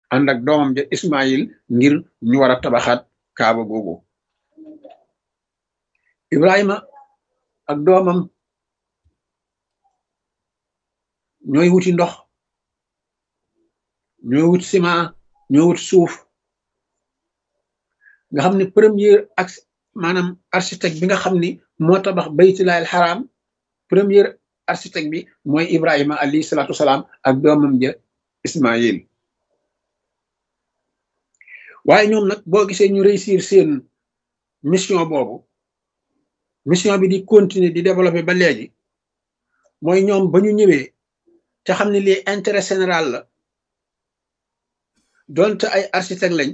ànd ak doomam ja Ismaïl ngir ñu war a tabaxaat kaaba googu Ibrahima ak doomam ñooy wuti ndox ñooy wut ciment ñooy wut suuf nga xam ne premier ak maanaam architecte bi nga xam ni moo tabax baytullaahil xaraam premier architecte bi mooy Ibrahima alayhi salaatu wasalaam ak doomam ja Ismaïl waaye ñoom nag boo gisee ñu réussir seen mission boobu mission bi di continuer di développer ba léegi mooy ñoom ba ñu ñëwee te xam ne lii intérêt général la donte ay architecte lañ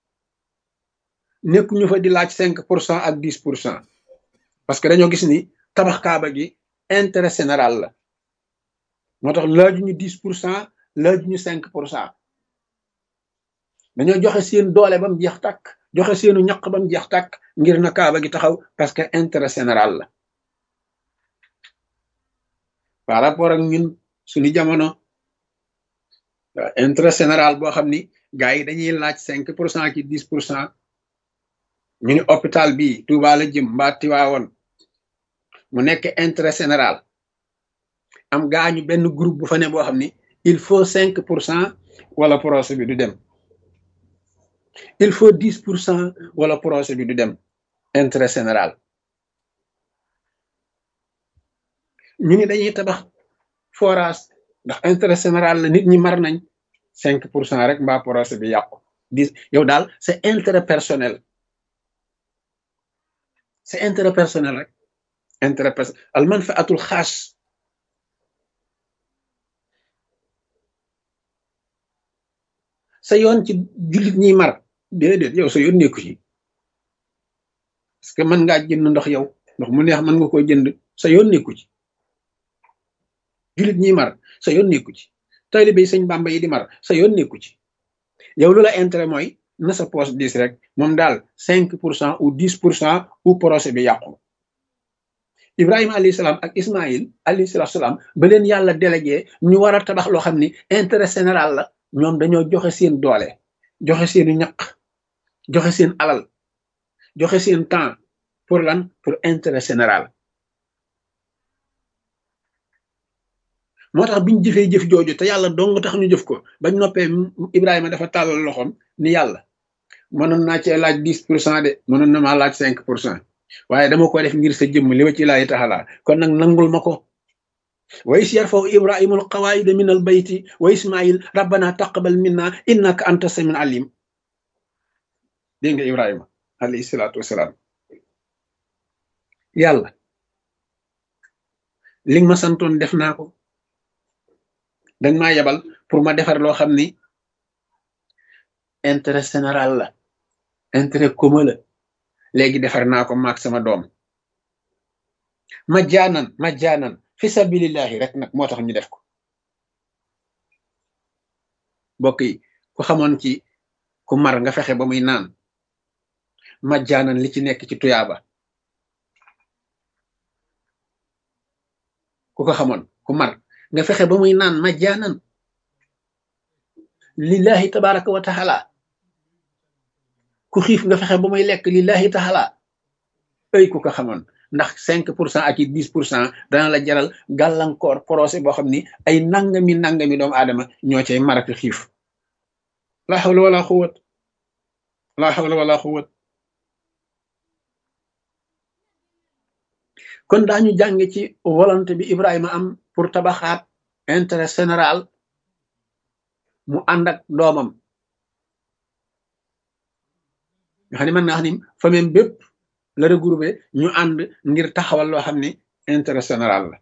nekk ñu fa di laaj cinq pour cent ak dix pour cent parce que dañoo gis ni tabax kaaba gi intérêt général la moo tax laajuñu dix pour cent laajuñu cinq pour cent dañoo joxe seen doole ba mu jeex tàkk joxe seenu ñaq ba mu jeex tàkk ngir na kaaba gi taxaw parce que intérêt général la par rapport ak ñun suñu jamono intérêt général boo xam ni gars yi dañuy laaj cinq pour cent ki dix pour cent ñu ni hôpital bi Touba la jëm mbaa Tiwaawoon mu nekk intérêt général am gaañu benn groupe bu fa ne boo xam ni il faut cinq pour cent wala projet bi du dem il faut dix pour cent wala projet bi du dem intérêt général ñu ni dañuy tabax forage ndax intérêt général la nit ñi mar nañ cinq pour cent rek mbaa projet bi yàqu dix yow daal c'est intérêt personnel c'est intérêt personnel rek intérêt personnel al manfaatul xaas sa yoon ci jullit ñiy mar déedéet yow sa yoon nekku ci parce que mën ngaa jënd ndox yow ndox mu neex mën nga koo jënd sa yoon nekku ci jullit ñiy mar sa yoon nekku ci taalibe yi sëñ Bàmba yi di mar sa yoon nekku ci yow lu la intérêt mooy na sa poche dix rek moom daal cinq pour cent ou dix pour cent ou projet bi yàqu Ibrahima alayhi salaam ak Ismaïl alayhi salaam ba leen yàlla délégué ñu war a tabax loo xam ni intérêt général la ñoom dañoo joxe seen doole joxe seenu ñaq joxe seen alal joxe seen temps pour lan pour intérêt général moo tax biñ jëfee jëf jooju te yàlla dong tax ñu jëf ko bañ noppee Ibrahima dafa tàllal loxoom ni yàlla mënoon naa cee laaj dix pour cent de mënoon na maa laaj cinq pour cent waaye dama ko def ngir sa jëmm li wa ci laay taxalaa kon nag nangul ma ko wa is yarfaw ibrahima alqawaida min al bayti wa ismail rabbana taqabal minna innaka anta samin alim dégg nga ibrahima alayhi salaatu wasalaam yàlla li nga ma santoon def naa ko danga maa yebal pour ma defar loo xam ni intérêt général la intérêt commun la léegi defar naa ko maag sama doom ma jaanan ma jaanan fi sabilillahi rek nag moo tax ñu def ko mbokk yi ku xamoon ci ku mar nga fexe ba muy naan ma jaanan li ci nekk ci tuyaaba ku ko xamoon ku mar nga fexe ba muy naan ma jaanan lillahi tabaraka wa taala ku xiif nga fexe ba muy lekk lillahi taala ay ku ko xamoon ndax cinq pour cent ak i dix pour cent dana la jaral gàllankoor procès boo xam ni ay nangami nangami doomu aadama ñoo cay maraki xiif la hawla wala quwwat la hawla wala quwwat kon daañu jàng ci volonté bi Ibrahima am pour tabaxaat intérêt général mu ànd ak doomam nga xam ne mën naa xam ni famille bépp la regroupé ñu ànd ngir taxawal loo xam ne intérêt général la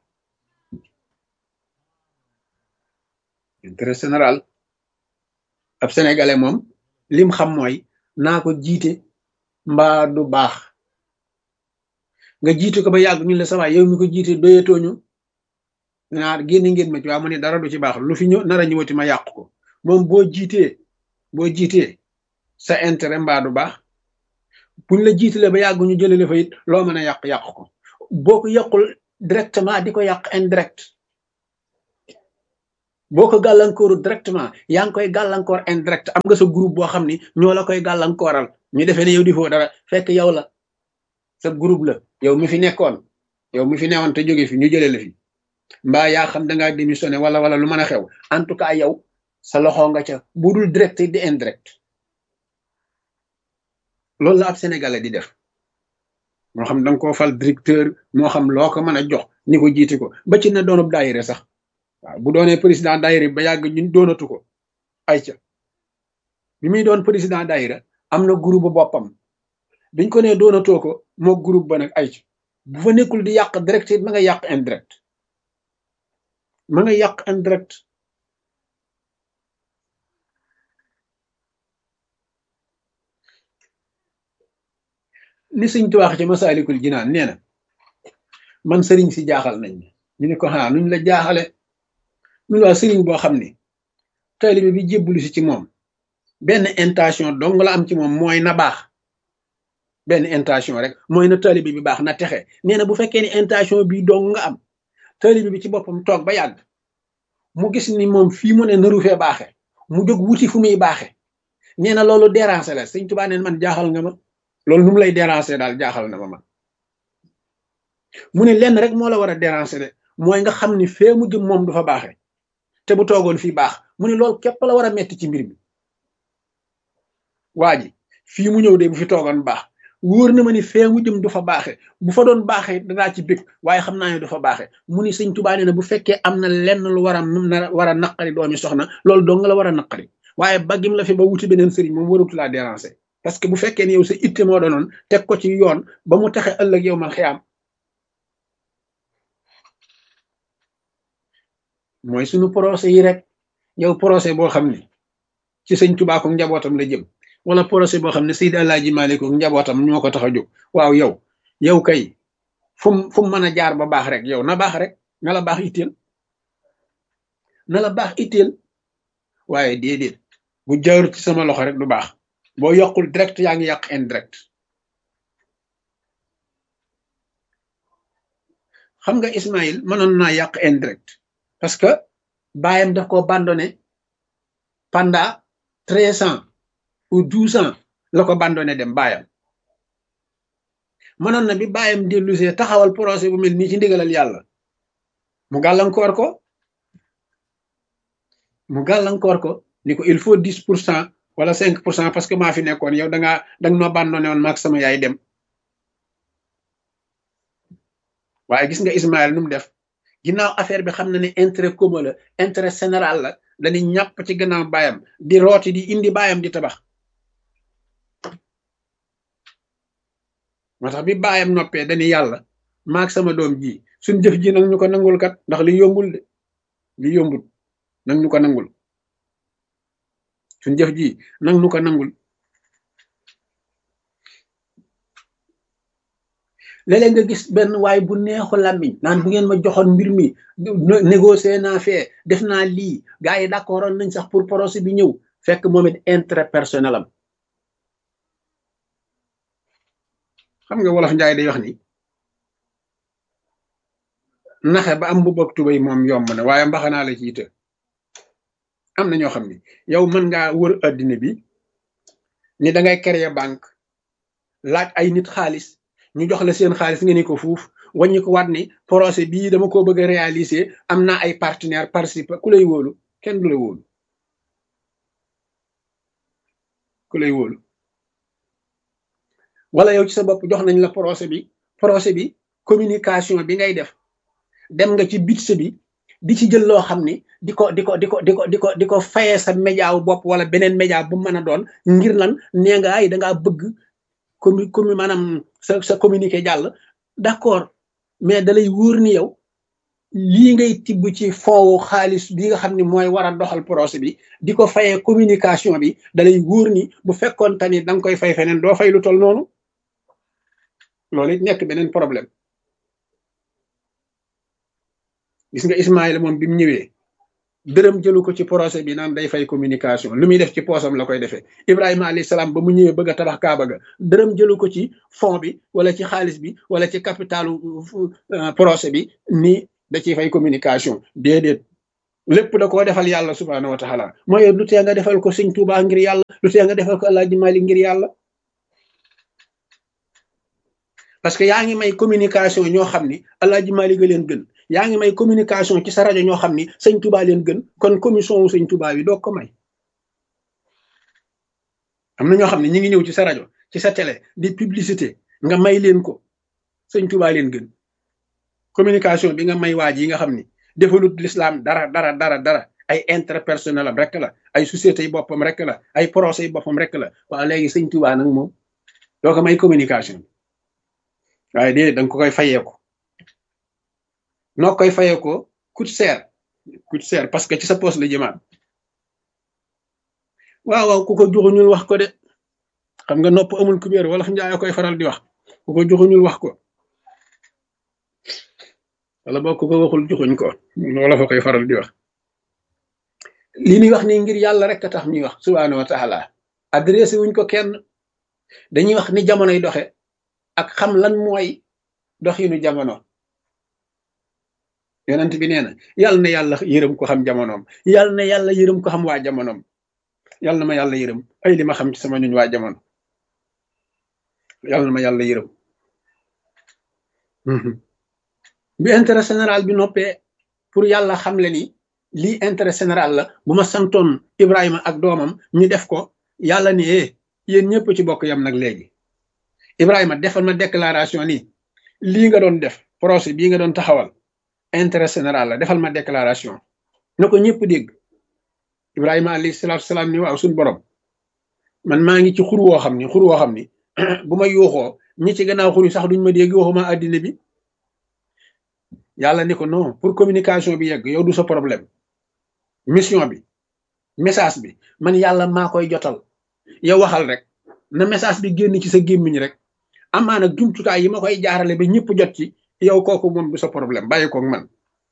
intérêt général ab sénégalais moom lim xam mooy naa ko jiite mbaa du baax nga jiite ko ba yàgg ñu la sawaay yow mi ko jiite doyatooñu naa génn ngeen ma ci waa mu ne dara du ci baax lu fi ñëw nar a ñëwati ma yàq ko moom boo jiitee boo jiitee sa intérêt mbaa du baax buñ la jiitalee ba yàgg ñu jëlee fa it loo mën a yàq yàq ko boo ko yàqul directement di ko yàq indirect boo ko gàllankooru directement yaa ngi koy gàllankoor indirect am nga sa groupe boo xam ni ñoo la koy gàllankooral ñu defee ne yow di foo dara fekk yow la sa groupe la yow mi fi nekkoon yow mi fi newoon te jóge fi ñu jëlee la fi mbaa yaa xam da ngaa démissionné wala wala lu mën a xew en tout cas yow sa loxo nga ca bu dul direct di indirect loolu la ab sénégalais di def moo xam da nga koo fal directeur moo xam loo ko mën a jox ni ko jiite ko ba ci na doonub daayire sax waaw bu doonee président daayira ba yàgg ñun doonatu ko ay ca bi muy doon président daayira am na groupe boppam biñ ko nee doonatoo ko moo groupe ba nag ay ca bu fa nekkul di yàq direct it ma nga yàq indirect ma nga yàq indirect ni sëñ tuwaax ci masaalikul jinaan nee na man sëriñ si jaaxal nañ ñu ne ko xanaa nuñ la jaaxale ñu waa sëriñ boo xam ne taalibe bi jébbalu si ci moom benn intention dong la am ci moom mooy na baax benn intention rek mooy na taalibe bi baax na texe nee na bu fekkee ni intention bi dong nga am taalibe bi ci boppam toog ba yàgg mu gis ni moom fii mu ne naru fee baaxe mu jóg wuti fu muy baaxe nee na loolu déranger la sëñ Tuubaa neen man jaaxal nga ma loolu nu mu lay déranger daal jaaxal na ma man mu ne lenn rek moo la war a déranger de mooy nga xam ni fee mu jëm moom du fa baaxe te bu toogoon fii baax mu ne loolu képp la war a metti ci mbir mi waa ji fii mu ñëw de bu fi toogoon baax wóor na ma ni fee mu jëm du fa baaxe bu fa doon baaxee danaa ci bég waaye xam naa ne du fa baaxe mu ni sëñ Tuubaa nee na bu fekkee am na lenn lu war a war a naqari doomi soxna loolu dong la war a naqari waaye baggim la fi ba wuti beneen sëriñ moom waratu laa déranger parce que bu fekkee ne yow sa itte moo doonoon teg ko ci yoon ba mu taxe ëllëg yow man xiyaam mooy suñu procès yi rek yow procès boo xam ne ci sëñ Tuubaa ko njabootam la jëm wala procès boo xam ne Seydi Alaaji Maalik ko njabootam ñoo ko tax a jóg waaw yow yow kay fu mu fu mu mën a jaar ba baax rek yow na baax rek na la baax itteel na la baax itteel waaye déedéet bu jaarut ci sama loxo rek du baax boo yokkul direct yaa ngi yàq indirect xam nga Ismaïl mënoon naa yàq indirect parce que baayam daf ko abandonné pendant treize ans ou douze ans la ko abandonné dem baayam mënoon na bi baayam dellusee taxawal projet bu mel nii ci ndigalal yàlla mu gàllankoor ko mu gàllankoor ko ni ko il faut dix pour cent wala cinq pour cent parce que maa fi nekkoon yow da ngaa da nga noo abandonné woon maag sama yaay dem waaye gis nga Ismaël nu mu def ginnaaw affaire bi xam na ne intérêt commun la intérêt général la dañuy ñàpp ci gannaaw baayam di rooti di indi baayam di tabax moo tax bi baayam noppee dañuy yàlla maag sama doom ji suñ jëf ji nag ñu ko nangul kat ndax li yombul de li yombul nag ñu ko nangul suñ jëf ji nag ñu ko nangul léeg-léeg nga gis benn waay bu neexu làmmiñ naan bu ngeen ma joxoon mbir mi négocier naa fee def naa lii gars yi d'accord nañ sax pour projet bi ñëw fekk moom it intérêt personnel am xam nga wolof njaay day wax ni naxe ba am bu bëgg tubay moom yomb na waaye mbaxanaa la ci ite am na ñoo xam ni yow mën ngaa wër addina bi ni da ngay créer banque laaj ay nit xaalis ñu jox la seen xaalis nga ni ko fuuf waññi ko waat ni projet bii dama ko bëgg a réaliser am naa ay partenaire participe ku lay wóolu kenn du la wóolu ku lay wóolu wala yow ci sa bopp jox nañ la projet bi projet bi communication bi ngay def dem nga ci budget bi di ci jël loo xam ni di ko di ko di ko di ko di ko di ko fayee sa média wu bopp wala beneen média bu mën a doon ngir lan nee nga ay dangaa bëgg commu commu maanaam sa sa communiqué jàll d'accord mais dalay wóor ni yow lii ngay tibb ci foowu xaalis bi nga xam ni mooy war a doxal projet bi di ko fayee communication bi dalay wóor ni bu fekkoon tamit da nga koy fay feneen doo fay lu tol noonu loolu it nekk beneen problème gis nga Ismaïla moom bi mu ñëwee dërëm jëlu ko ci projet bi naan day fay communication lu muy def ci poosam la koy defee Ibrahima alayhi salaam ba mu ñëwee bëgg a tabax Kaaba ga dërëm jëlu ko ci fond bi wala ci xaalis bi wala ci capitalu projet bi ni da ciy fay communication déedéet lépp da koo defal yàlla subhaanahu wa taala mooy lu tee nga defal ko sëñ Tuubaa ngir yàlla lu tee nga defal ko Alaaji Maalik ngir yàlla parce que yaa ngi may communication ñoo xam ni Alaaji Maalik a leen gën yaa ngi may communication ci sa rajo ñoo xam ni sëñ Tuubaa leen gën kon commission wu sëñ Tuubaa bi doo ko may am na ñoo xam ne ñi ngi ñëw ci sa rajo ci sa télé di publicité nga may leen ko sëñ Tuubaa leen gën communication bi nga may waaj yi nga xam ni defalut l'islam dara dara dara dara ay intérêt personnel am rek la ay société yi boppam rek la ay procès yi boppam rek la waaw léegi sëñ Tuubaa nag moom doo ko may communication waaye déedéet danga ko koy fayeeko noo koy fayeeko coûte cher coûte cher parce que ci sa poche la jëmaat waaw waaw ku ko joxuñul wax ko de xam nga nopp amul kubéer wala njaay koy faral di wax ku ko joxuñul wax ko wala boo ko ko waxul joxuñ ko wala fa koy faral di wax li ñuy wax ni ngir yàlla rek a tax ñuy wax subhaanahu wa taala adressé wuñ ko kenn dañuy wax ni jamonoy doxe ak xam lan mooy doxinu jamono yonent bi nee na yàlla na yàlla yërëm ko xam jamonoom yàlla na yàlla yërëm ko xam waa jamonoom yàlla na ma yàlla yërëm ay li ma xam ci sama ñuñ waa jamono yàlla na ma yàlla yërëm bi intérêt général bi noppee pour yàlla xam le ni lii intérêt général la bu ma santoon Ibrahima ak doomam ñu def ko yàlla ni eh yéen ñëpp ci bokk yam nag léegi Ibrahima defal ma déclaration ni lii nga doon def projet bii nga doon taxawal intérêt général la defal ma déclaration na ko ñëpp dégg Ibrahima alayhi salaatu salaam ni waaw suñu borom man maa ngi ci xur woo xam ni xur woo xam ni bu ma yuuxoo ñi ci gannaaw xur yi sax duñ ma dégg waxuma àddina bi yàlla ni ko non pour communication bi yegg yow du sa problème mission bi message bi man yàlla maa koy jotal yow waxal rek na message bi génn ci sa gémmiñ rek amaa nag jumtukaay yi ma koy jaarale ba ñëpp jot ci yow kooku moom du sa problème bàyyi koog man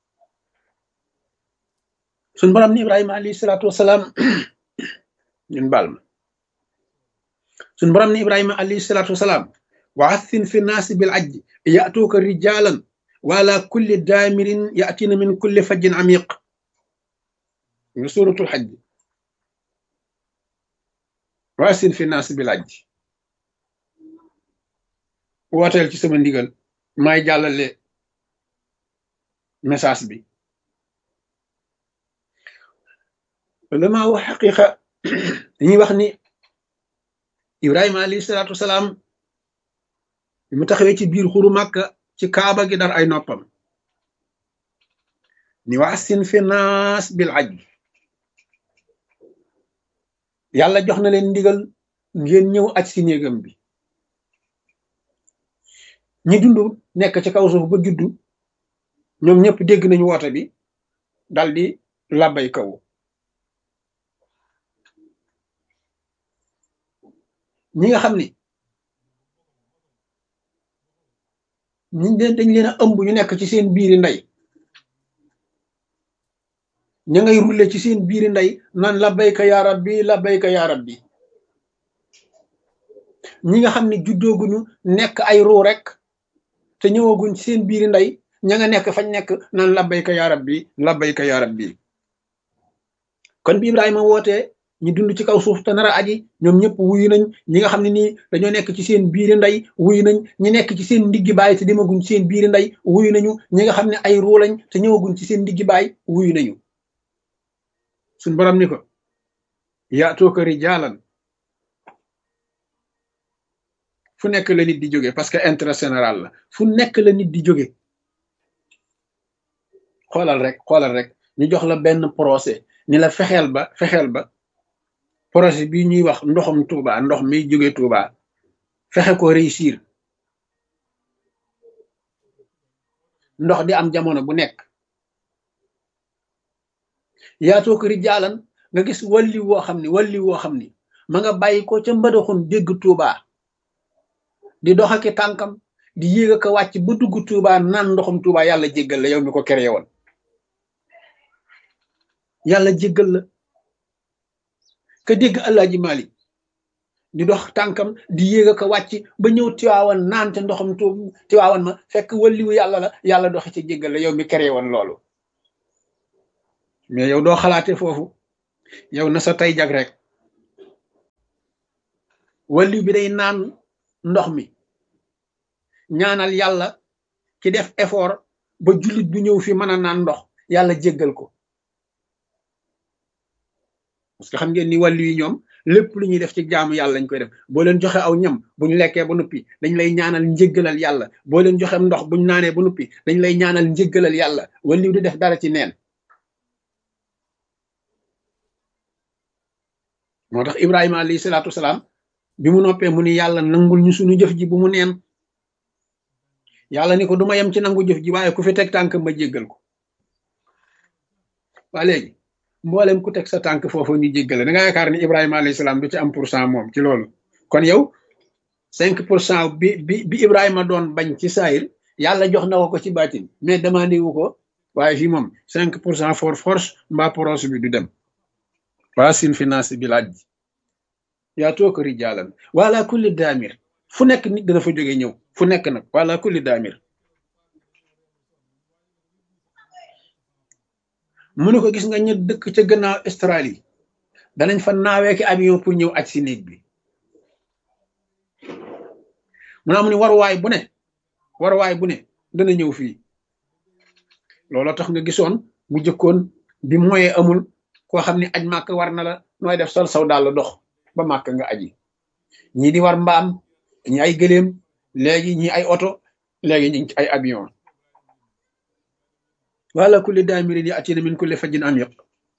suñ borom ni ibrahima alayhi salaatu wasalaam ñun baal ma suñ borom ni ibrahima alayhi salaatu wasalaam wa athin fi naasi bil ajji yatuuka rijalan wala kulli daamirin yatina min kulli fajjin amiq nga suratul xajj wa athin fi naasi bil ajji wooteel ci sama ndigal may jàllale message bi lama wax xaqiqa dañuy wax ni ibrahima alayhi salaatu wasalaam bi mu taxawee ci biir xuru màkka ci kaaba gi dar ay noppam ni waasin fi naas bil aj yàlla jox na leen ndigal ngeen ñëw aj si néegam bi ñi dund nekk ci kaw suuf ba juddu ñoom ñëpp dégg nañu woote bi dal di labbay kaw ñi nga xam ni ñi leen dañ leen a ëmb ñu nekk ci seen biiri ndey ña ngay rulle ci seen biiri ndey naan labbayka yaa rabbi labbayka yaa rabbi ñi nga xam ne juddooguñu nekk ay ruu rek te ñëwaguñ ci seen biiri ndey ña nga nekk fañ nekk naan labbayka yaa rabbi labbayka yaa rabbi kon bi Ibrahima wootee ñi dund ci kaw suuf te nar a aji ñoom ñëpp wuyu nañ ñi nga xam ne nii dañoo nekk ci seen biiri ndey wuyu nañ ñi nekk ci seen ndiggi baay te demaguñ ci seen biiri ndey wuyu nañu ñi nga xam ne ay ruu lañ te ñëwaguñ ci seen ndiggi baay wuyu nañu suñ borom ni ko yaatooka rijaalan fu nekk la nit di jóge parce que intérêt général la fu nekk la nit di jóge xoolal rek xoolal rek ñu jox la benn procès ni la fexeel ba fexeel ba projet bi ñuy wax ndoxum Touba ndox mi jóge Touba fexe ko réussir ndox di am jamono bu nekk yaatoo ko rijaalan nga gis walli woo xam ni walli woo xam ni ma nga bàyyi ko ca mbadaxun dégg Touba di dox ak tànkam di yéeg ak wàcc ba dugg Touba naan ndoxum Touba yàlla jéggal la yow mi ko créé woon yàlla jéggal la ka dégg Alaaji Malik di dox tànkam di yéeg ak wàcc ba ñëw tiwaawan naan te ndoxam tu tiwaawan ma fekk walliwu yàlla la yàlla doxe ci jéggal la yow mi créé woon loolu mais yow doo xalaate foofu yow na sa tey jag rek wàllu bi day naan ndox mi ñaanal yàlla ki def effort ba jullit bu ñëw fi mën a naan ndox yàlla jéggal ko parce que xam ngeen ni wàllu yi ñoom lépp lu ñuy def ci jaamu yàlla lañ koy def boo leen joxe aw ñam bu ñu lekkee ba noppi dañ lay ñaanal njéggalal yàlla boo leen joxe ndox bu ñu naanee ba noppi dañ lay ñaanal njéggalal yàlla wàllu di def dara ci neen moo tax Ibrahima alayhi salaatu wasalaam bi mu noppee mu ni yàlla nangul ñu suñu jëf ji bu mu neen yàlla ni ko du ma yem ci nangu jëf ji waaye ku fi teg tànk ma jéggal ko waa léegi mboolem ku teg sa tànk foofu ñu jéggale da nga yaakaar ni Ibrahima alayhi salaam du ci am pour cent moom ci loolu kon yow cinq pour cent bi bi bi Ibrahima doon bañ ci saayir yàlla jox na ko ko ci baatin mais demandé wu ko waaye fii moom cinq pour cent for force mbaa proche bi du dem waa sin finance bi laaj ji yaa toog rijaalan wala kulli daamir fu nekk nit dana fa jóge ñëw fu nekk nag wala kulli daamir mu ne ko gis nga ñu dëkk ca gannaaw Australie danañ fa naawee ki avion pour ñëw aj si néeg bi mu naa mu ne waruwaay bu ne waruwaay bu ne dana ñëw fii looloo tax nga gisoon bu jëkkoon bi moye amul koo xam ne aj màkk war na la nooy def sol saw daal la dox ba màkk nga aji ñii di war mbaam ñi ay gëléem léegi ñi ay oto léegi ñu ngi ci ay avion wala kulli daamirin yi atina min kulli fajjin amiq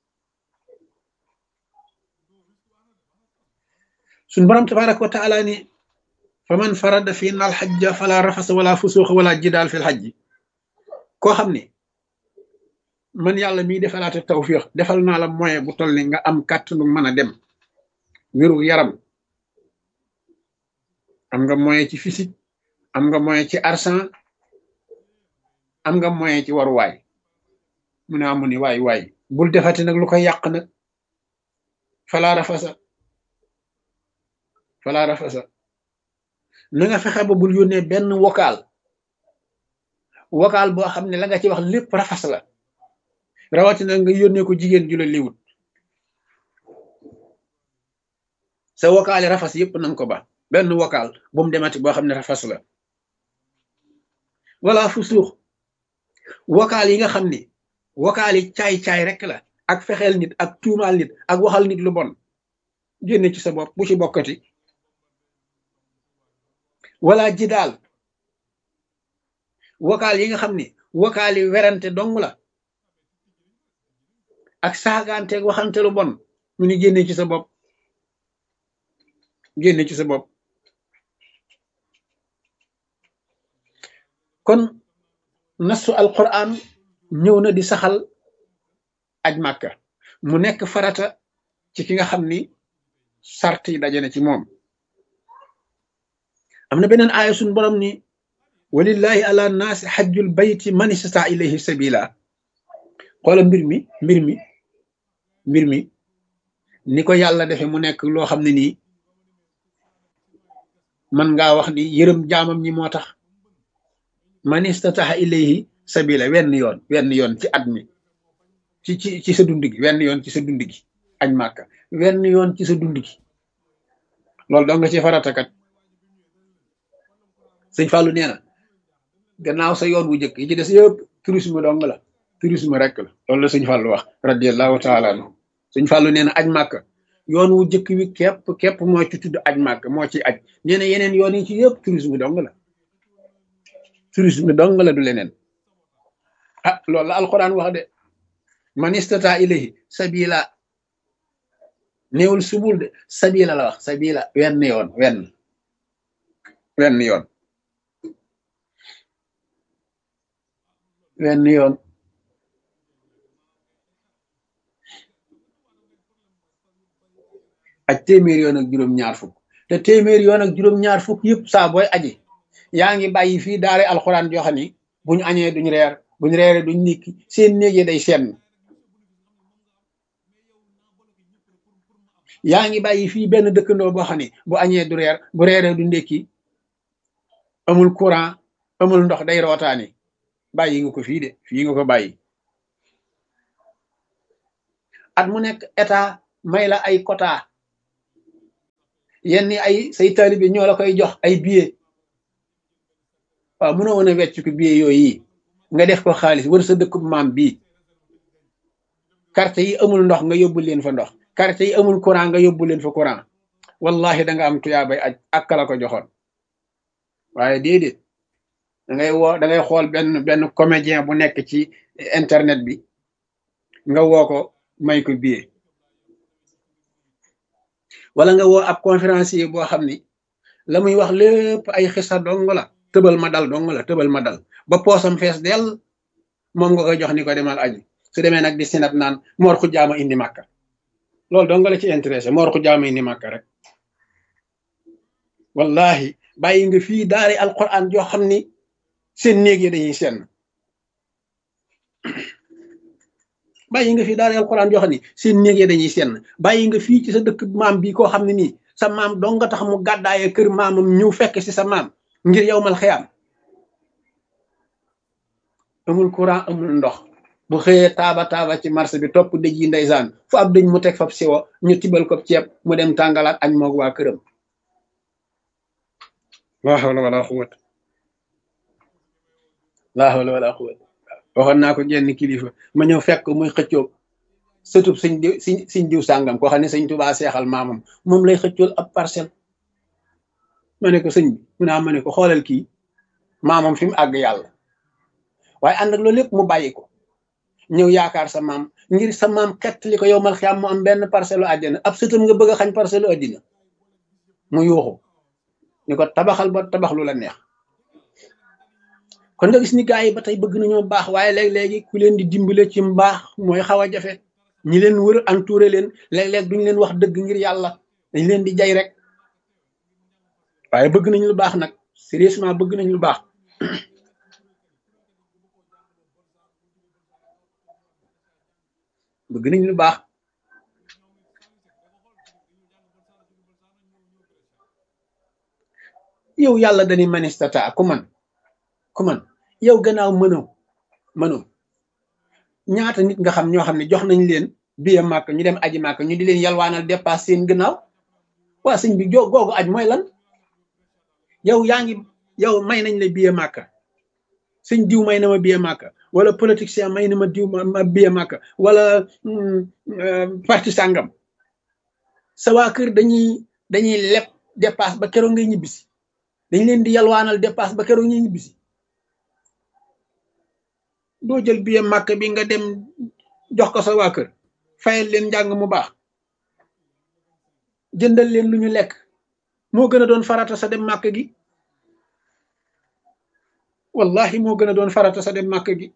suñ borom tabaraka wa taala ni fa man farada fi na alxajja fala rafasa wala fusuuxa wala jidaal fi lxajji koo xam ne man yàlla miy defalaate tawfiix defal naa la moyen bu toll ni nga am kàttanu mën a dem wéru yaram am nga moyen ci physique am nga moyen ci argent am nga moyen ci waruwaay mu ne amu ni waay waay bul defati nag lu koy yàq nag falaa rafasa falaa rafasa na nga fexe ba bul yónnee benn vocal vocal boo xam ne la nga ci wax lépp rafas la rawatina nga yónnee ko jigéen ju la liwut sa vocal yi rafas yëpp nanga ko ba benn vocal bu mu demati boo xam ne rafas la wala fu suux vocal yi nga xam ne vocal yi caay-caay rek la ak fexeel nit ak tuumaal nit ak waxal nit lu bon génne ci sa bopp bu ci bokkati wala jidaal vocal yi nga xam ne vocal yi werante dong la ak saagaanteeg waxante lu bon mu ni génne ci sa bopp génne ci sa bopp kon nasu alquran ñëw na di saxal aj màkka mu nekk farata ci ki nga xam ni sart yi daje na ci moom am na beneen aaya suñ borom ni walillahi ala naasi xajjul bayti man istata ilayhi sabila xoola mbir mi mbir mi mbir mi ni ko yàlla defe mu nekk loo xam ne nii man ngaa wax ni yërëm jaamam ñi moo tax man istataha ilayhi sabila wenn yoon wenn yoon ci at mi ci ci ci sa dund gi wenn yoon ci sa dund gi añ màkka wenn yoon ci sa dund gi loolu doo nga ci faratakat sëñ Fallou nee na gannaaw sa yoon wu njëkk yi ci des yëpp tourisme dong la tourisme rek la loolu la sëñ Fallou wax radiallahu taala anhu sëñ Fallou nee na aj màkka yoon wu njëkk wi képp képp moo ci tudd aj màkk moo ci aj nee na yeneen yoon yi ci yëpp tourisme dong la tourisme dong la du leneen ah loolu la alquran wax de man istata ilayhi sabila néewul subul de sabila la wax sabila wenn yoon wenn wenn yoon wenn yoon ak téeméer yoon ak juróom-ñaar fukk te téeméer yoon ak juróom-ñaar fukk yëpp saa booy aji yaa ngi bàyyi fii daare alxuraan joo xam ni buñ añee duñ reer buñ reere duñ nikki seen néegee day senn yaa ngi bàyyi fii benn dëkkandoo boo xam ne bu añee du reer bu reeree du ndékki amul courant amul ndox day rootaani bàyyi nga ko fii de fii nga ko bàyyi at mu nekk état may la ay quota yenn ay say taalibe ñoo la koy jox ay billet waaw mënoo woon a wecc ko billet yooyu nga def ko xaalis wër sa dëkkub maam bii quartier yi amul ndox nga yóbbu leen fa ndox quartier yi amul courant nga yóbbu leen fa courant wallahi da nga am tuyaabay aj ak la ko joxoon waaye déedéet da ngay woo da ngay xool benn benn comédien bu nekk ci internet bi nga woo ko may ko billet wala nga woo ab conférencier boo xam ni la muy wax lépp ay xisa dong la tëbal ma dal dong la tëbal ma dal ba poosam fees dell moom nga koy jox ni ko demal aji su demee nag di sinat naan moor xu jaama indi màkka loolu dong la ci intéressé moor xu jaama indi màkka rek wallahi bàyyi nga fii daari alquran joo xam ni seen néeg yi dañuy senn bàyyi nga fii daari alquran joo xam ni seen néeg yi dañuy senn bàyyi nga fii ci sa dëkk maam bi koo xam ne nii sa maam dong nga tax mu gàddaaye kër maamam ñëw fekk si sa maam ngir yow mal xiyaam amul courant amul ndox bu xëyee taaba taaba ci marché bi topp dëj yi ndeysaan fu ab dëj mu teg fab siwo ñu tibal ko ceeb mu dem tàngalaat añ moog waa këram laa hawla wala quwwata laa hawla wala quwwata waxoon naa ko genn kilifa ma ñëw fekk muy xëccoo sëtub siñ diw siñ siñ diw sàngam koo xam ne sëñ tubaa seexal maamam moom lay xëccool ab parcelle ma ne ko sëñ bi mu naa ma ne ko xoolal kii maamam fi mu àgg yàlla waaye ànd ak loolu lépp mu bàyyi ko ñëw yaakaar sa maam ngir sa maam xett li ko yow mal xiyaam mu am benn parcelle àddina ab sëtam nga bëgg a xañ parcelle àddina mu yuuxu ñu ko tabaxal ba tabax lu la neex kon nga gis ni gars yi ba tey bëgg nañoo baax waaye léeg-léegi ku leen di dimbale ci mbaax mooy xaw a jafe ñi leen wër entouré leen léeg-léeg duñ leen wax dëgg ngir yàlla dañ leen di jay rek waaye bëgg nañ lu baax nag sérieusement bëgg nañ lu baax bëgg nañ lu baax yow yàlla dañuy manistata ku man ku man yow gannaaw mënoo mënoo ñaata nit nga xam ñoo xam ne jox nañ leen biye màkk ñu dem aji màkk ñu di leen yalwaanal dépasse seen gannaaw waa sëñ bi jo googu aj mooy lan yow yaa ngi yow may nañ la biye màkk sëñ diw may na ma biye màkk wala politicien may na ma diw ma biye màkk wala parti sàngam sa waa kër dañuy dañuy leb dépasse ba keroog ngay ñibbisi dañ leen di yalwaanal dépasse ba keroog ñuy ñibbisi doo jël biye màkk bi nga dem jox ko sa waa kër fayal leen njàng mu baax jëndal leen lu ñu lekk moo gën a doon farata sa dem màkk gi wallahi moo gën a doon farata sa dem màkk gi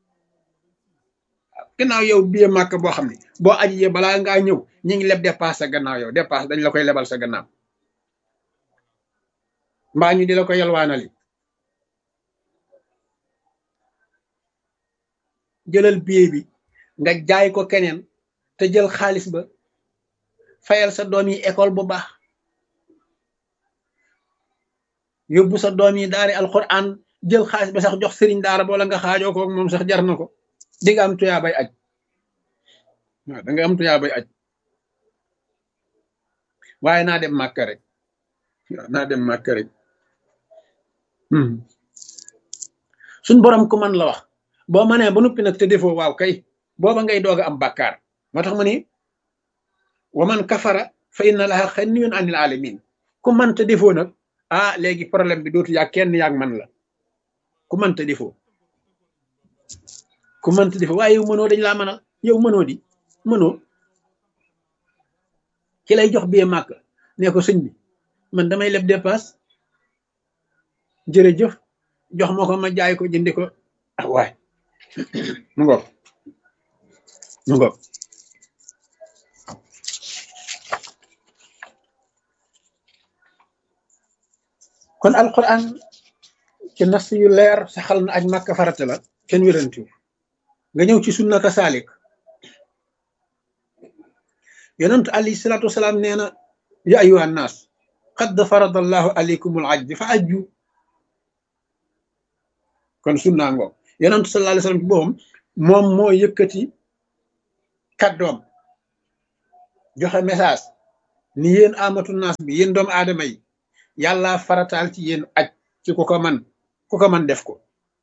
gannaaw yow biye màkk boo xam ne boo ajiyee balaa ngaa ñëw ñu ngi leb dépasse sa gannaaw yow dépasse dañ la koy lebal sa gannaaw mbaa ñu di la ko yalwaanali jëlal billet bi nga jaay ko keneen te jël xaalis ba fayal sa doom yi école bu baax yóbbu sa doom yi daari alquran jël xaalis ba sax jox sëriñ daara boola nga xaajoo ko moom sax jar na ko di nga am tuyaa bay aj waaw da nga am tuyaa bay aj waaye naa dem màkk rek waaw naa dem màkk rek suñ borom ku man la wax boo mënee ba noppi nag te defoo waaw kay booba ngay doog a am bàkkaar moo tax ma ni wa man kafara fa inna laha xaniyun anil alamin ku man te defoo nag ah léegi problème bi dootu yaa kenn yaag man la ku man te defoo ku man te defoo waaye yow mënoo dañ laa mënal yow mënoo di mënoo ki lay jox bee màkk ne ko sëñ bi man damay leb dépasse jërëjëf jox ma ko ma jaay ko jëndi ko ah waay mu ngoog mu ngoog kon alquran ci nas yu leer saxal na aj màkk farata la kenn wérantiw nga ñëw ci sunna ka saalik yonent alayhi salaatu wasalaam nee na ya ayuha annaas qad farada allahu alaykumul ajj fa ajju kon sunnaa ngoog yonent sallallahu alayhi wasallam ci boppam moom moo yëkkati kàddoom joxe message ni yéen amatu naas bi yéen doomu aadama yi yàlla farataal ci yéen aj ci ku ko man ku ko man def ko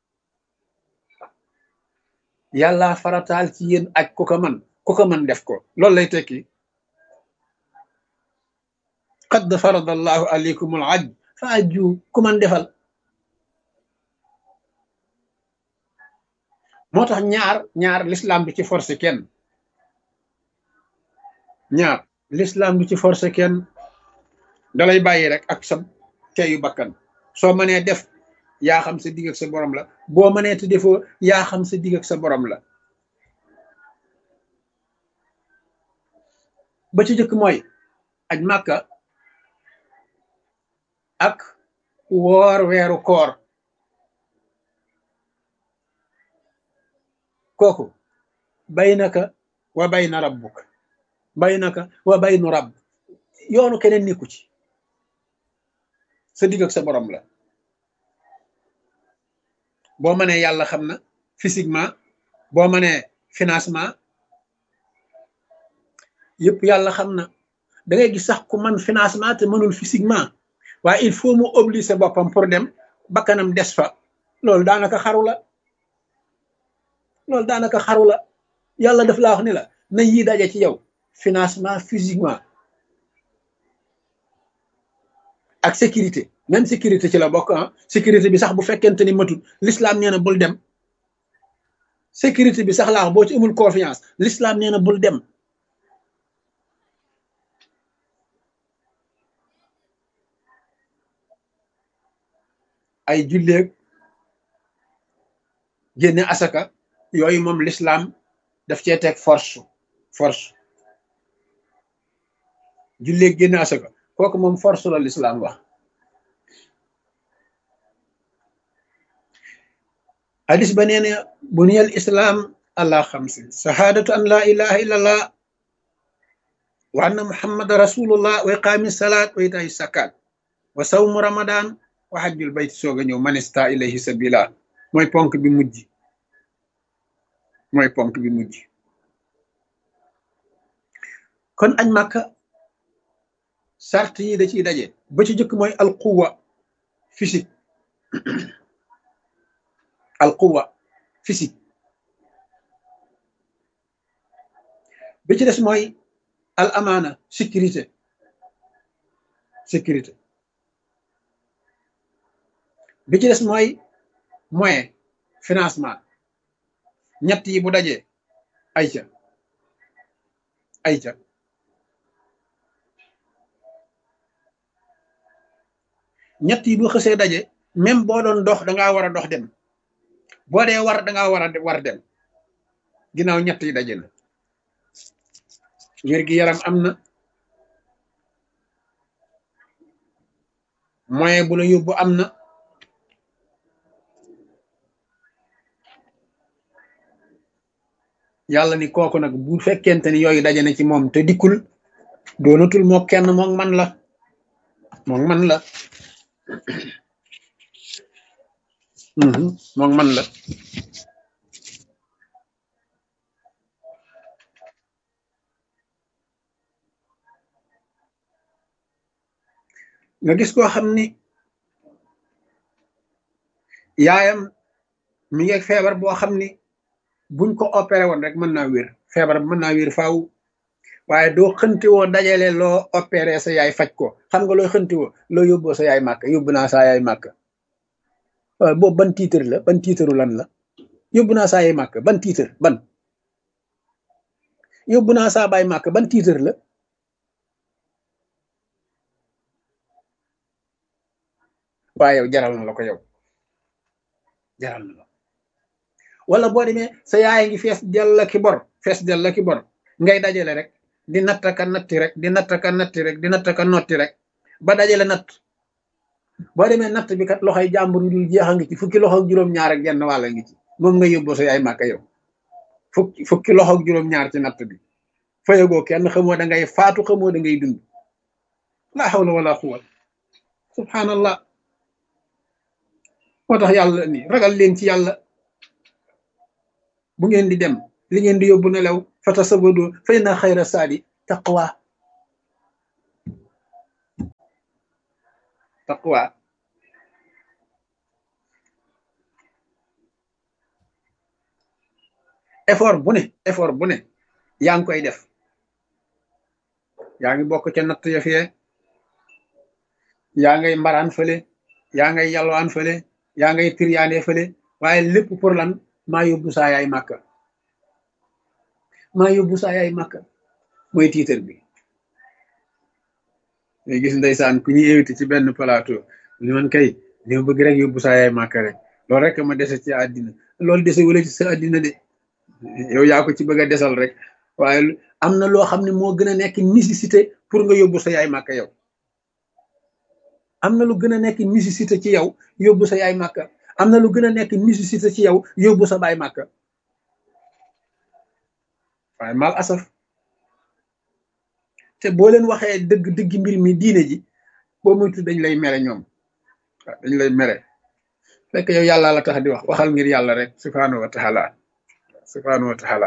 yàlla farataal ci yéen aj ku ko man ku ko man def ko loolu lay tekki qad farada allahu alaykum al aj fa ajju ku man defal moo tax ñaar ñaar l'islam du ci forcé kenn ñaar l'islam du ci forcé kenn dalay bàyyi rek ak sa teyu bakkan soo mënee def yaa xam sa digg ak sa borom la boo mënee te defoo yaa xam sa digg ak sa borom la ba ci jëkk mooy aj màkka ak woor weeru koor kooku baynaka wa bayna rabbuk baynaka wa baynu rabb yoonu keneen nekku ci sa digg ak sa borom la boo mënee yàlla xam na physiquement boo mënee financement yëpp yàlla xam na da ngay gis sax ku man financement te mënul physiquement waaye il faut mu obliger boppam pour dem bakkanam des fa loolu daanaka xaru la loolu daanaka xaru la yàlla daf laa wax ni la na yii daje ci yow financement physiquement ak sécurité même sécurité ci la bokk ah sécurité bi sax bu fekkente ni matul l'islam nee na bul dem sécurité bi sax laa wax boo ci amul confiance l'islam nee na bul dem ay julleeg génne asaka yooyu moom l'islam daf cee teg force force julleeg génne asaka kooku moom force la l'islam wax hadis ba nee na buniyal islam ala xamsin shahadatu an la ilaha illallah wa anna muhammada rasulullah wa iqaami salat wa itaay sakat wa sawmu ramadan wa hajjul bayt soog a ñëw manista ilayhi sabila mooy ponk bi mujj mooy ponk bi mujj kon añ màkka sart yi da ciy daje ba ci jëkk mooy alquwa physique alquwa physique bi ci des mooy al amaana sécurité sécurité bi ci des mooy moyen financement ñett yi bu dajee ayca ayca ñett yi bu xësee daje même boo doon dox dangaa war a dox dem boo dee war dangaa war a war dem ginnaaw ñett yi daje na wér gi yaram am na moyen bu la yóbbu am na yàlla ni kooku nag bu fekkente ni yooyu daje na ci moom te dikkul doonatul moo kenn moom man la moom man la moom man la nga gis koo xam ni yaayam mi ngi feebar boo xam ni buñ ko opéré woon rek mën naa wér feebar mën naa wér faaw waaye doo xënti woo dajale loo opéré sa yaay faj ko xam nga looy xënti woo loo yóbboo sa yaay màkk yóbbu naa saa yaay màkk waaw boobu ban tiitar la ban tiitaru lan la yóbbu naa saa yaay màkk ban tiitar ban yóbbu naa saa baay màkk ban tiitar la waaye yow jaral na la ko yow jaral na la wala boo demee sa yaay ngi fees dell ki bor fees dell ki bor ngay dajale rek di nattaka natti rek di nattaka natti rek di nattaka notti rek ba dajale natt boo demee natt bi kat loxoy jàmbur yu dul jeex a ngi ci fukki loxo ak juróom-ñaar ak genn wàll ngi ci moom nga yóbboo sa yaay màkka yow fukki fukki loxo ak juróom-ñaar ci natt bi fayagoo kenn xamoo da ngay faatu xamoo da ngay dund la hawla wala quwwata subhanallah moo tax yàlla ni ragal leen ci yàlla bu ngeen di dem li ngeen di yóbbu nelaw fa tasawadu fa inna xayra saadi taqwa taqwa effort bu ne effort bu ne yaa ngi koy def yaa ngi bokk ca natt ya fee yaa ngay mbaraan fële yaa ngay yalwaan fële yaa ngay tiryaane fële waaye lépp pour lan maa yóbbu saa yaay màkka maa yóbbu saa yaay màkka mooy tiitar bi ngay gis ndeysaan ku ñuy invité ci benn plateau li man kay li ma bëgg rek yóbbu saa yaay màkka rek loolu rek ma dese ci àddina loolu dese wala ci sa àddina de yow yaa ko ci bëgg a desal rek waaye am na loo xam ne moo gën a nekk nécessité pour nga yóbbu sa yaay màkka yow am na lu gën a nekk nécessité ci yow yóbbu sa yaay màkka am na lu gën a nekk nécessité ci yow yóbbu sa baay màkka waaye mal asaf te boo leen waxee dëgg dëgg mbir mi diine ji boo muytu dañ lay mere ñoom waaw dañ lay mere fekk yow yàlla la tax di wax waxal ngir yàlla rek subhanahu wa taala subhanahu wa taala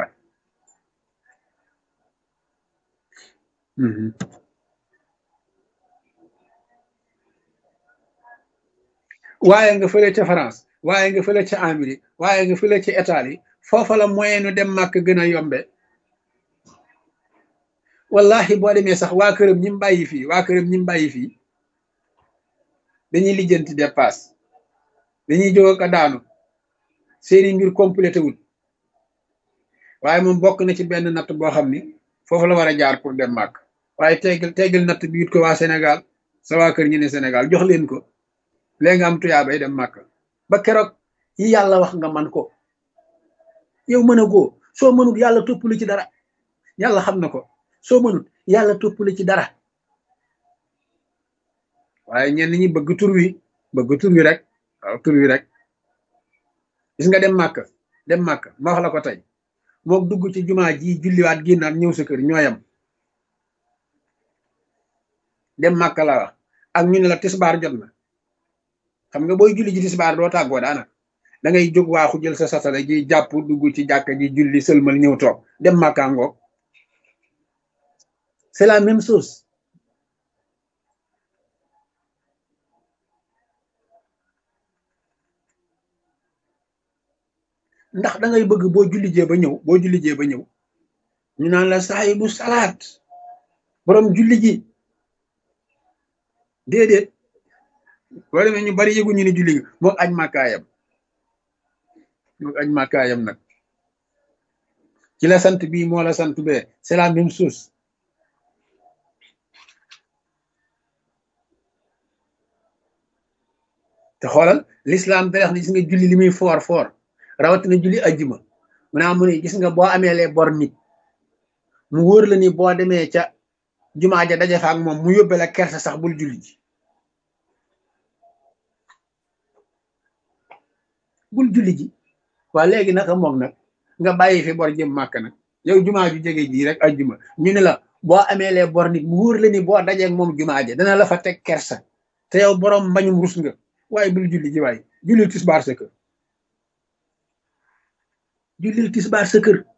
waaye nga fële ca France waaye nga fële ca Amérique waaye nga fële ca Italie foofa la moyen nu dem màkk gën a yombe wallahi boo demee sax waa këram ñi mu bàyyi fii waa këram ñi mu bàyyi fii dañuy lijjanti dépasse dañuy jóg ak daanu seeni mbir complété wul waaye moom bokk na ci benn natt boo xam ni foofu la war a jaar pour dem màkk waaye teggal teggal natt bi it ko waa Sénégal sa waa kër ñu ne Sénégal jox leen ko léegi nga am tuyaa bay dem màkk ba keroog yi yàlla wax nga man ko yow mën a goo soo mënul yàlla toppali ci dara yàlla xam na ko soo mënul yàlla toppali ci dara waaye ñenn ñi bëgg tur wi bëgg tur wi rek waaw tur wi rek gis nga dem màkk dem màkk ma wax la ko tey mook dugg ci jumaa ji julliwaat génnaat ñëw sa kër ñooyam dem màkk la wax ak ñu ne la tisbaar jot na xam nga booy julli ji tisbaar doo tàggoo daanaka da ngay jóg waaxu jël sa satala ji jàpp dugg ci jàkka ji julli sëlmal ñëw toog dem màkkaa ngoog c'est la même chose ndax da ngay bëgg boo julli jee ba ñëw boo julli jee ba ñëw ñu naan la saahibu salaat borom julli ji déedéet boo demee ñu bari yëgu ñu ne julli gi moog aj màkkaayam moog aj màkkaayam nag ci la sant bii moo la sant bee c'est la même chose te xoolal l'islam da wax ne gis nga julli li muy foor foor rawatina julli ajjuma mu naa mu ne gis nga boo amee les bor nit mu wóor la ni boo demee ca jumaa ja daje fa ak moom mu yóbbe la kersa sax bul julli ji bul julli ji waa léegi naka moom nag nga bàyyi fi bor jëm màkk nag yow jumaa ju jege ji rek ajjuma ñu ne la boo amee les bor nit mu wóor la ni boo dajeeg moom jumaa ja dana la fa teg kersa te yow borom mbañum rus nga waaye bul julli ji waaye jullil tisbaar sa kër jullil tisbaar sa kër